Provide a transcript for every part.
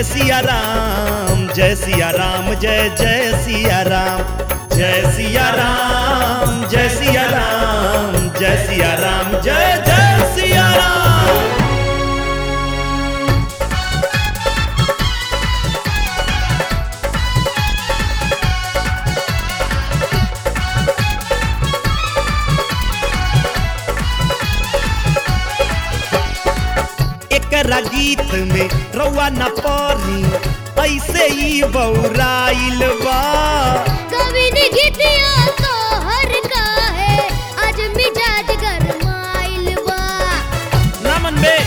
सिया राम जय सिया राम जय जय सिया राम जय सिया राम जय सिया राम जय सिया राम जय जय सिया राम एकरा गीत में रउआ न पढ़ी ऐसे ही बौराइल बा कवि ने गीतिया तो हर का है आज मिजाज गरमाइल बा नमन बे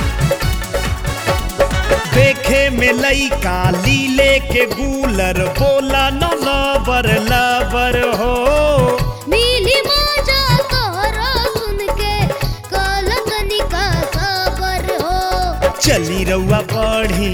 देखे में लइका लीले के गूलर बोला न लबर लबर हो मिली मौजा तोहरा सुन के कल कनिका खबर हो चली रउआ बढ़ी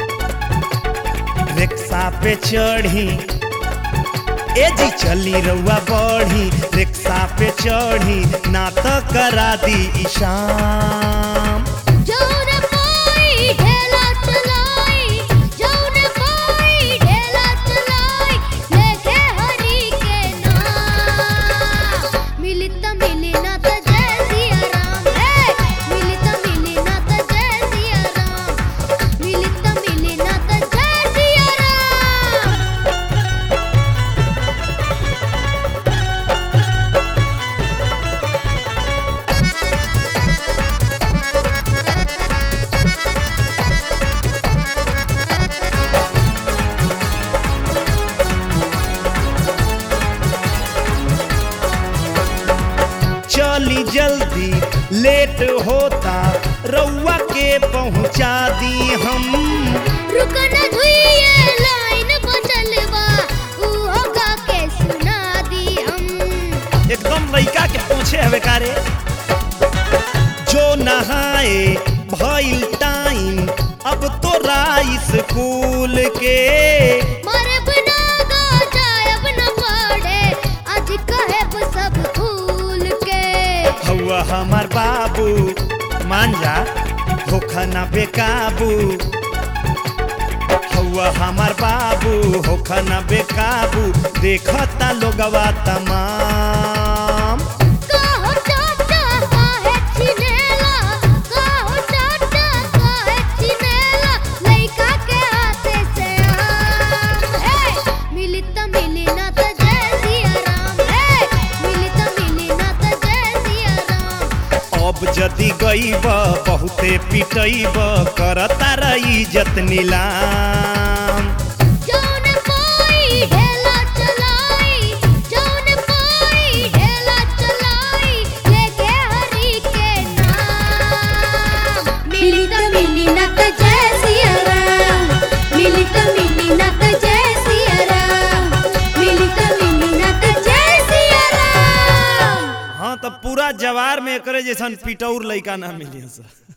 रिक्शा पे चढ़ी ए जी चली रउआ बढ़ी रिक्शा पे चढ़ी ना तो करा दी ईशाम जौन पाई ढेला चलाई जौन पाई ढेला चलाई लेके हरि के नाम मिली त मिली ना त जय सिया राम हे मिली त मिली ना त जय सिया राम मिली त मिली ना त जय सिया राम चली जल्दी लेट होता रउआ के पहुंचा दी हम रुकन धुइए लाइन बचलवा उहो गा के सुना दी हम एकदम लइका के पूछे हवे कारे जो नहाए भइल टाइम अब तो स्कूल के मरब ना गा जायब न पड़े आज कहब सब भूल के हौआ हमार बाबू मान जा होखा ना बेकाबू हौआ हमार बाबू होखा ना बेकाबू देखता लोगवा तमाम काहो चाचा काहे छिनेला काहो चाचा काहे छिनेला लइका के हाथे से आम हे मिली त मिली ना त जय सिया राम हे मिली त मिली ना त जय सिया राम अब जदि गईब बहुते पिटईब करता रही इज्जत नीलाम जौन पाई ढेला चलाई जौन पाई ढेला चलाई लेके हरि के नाम मिली त मिली ना त जय सिया राम मिली त मिली ना त जय सिया राम मिली त मिली ना त जय सिया राम हाँ तो पूरा जवार में करे जैसन पिटौर लइका ना मिली सर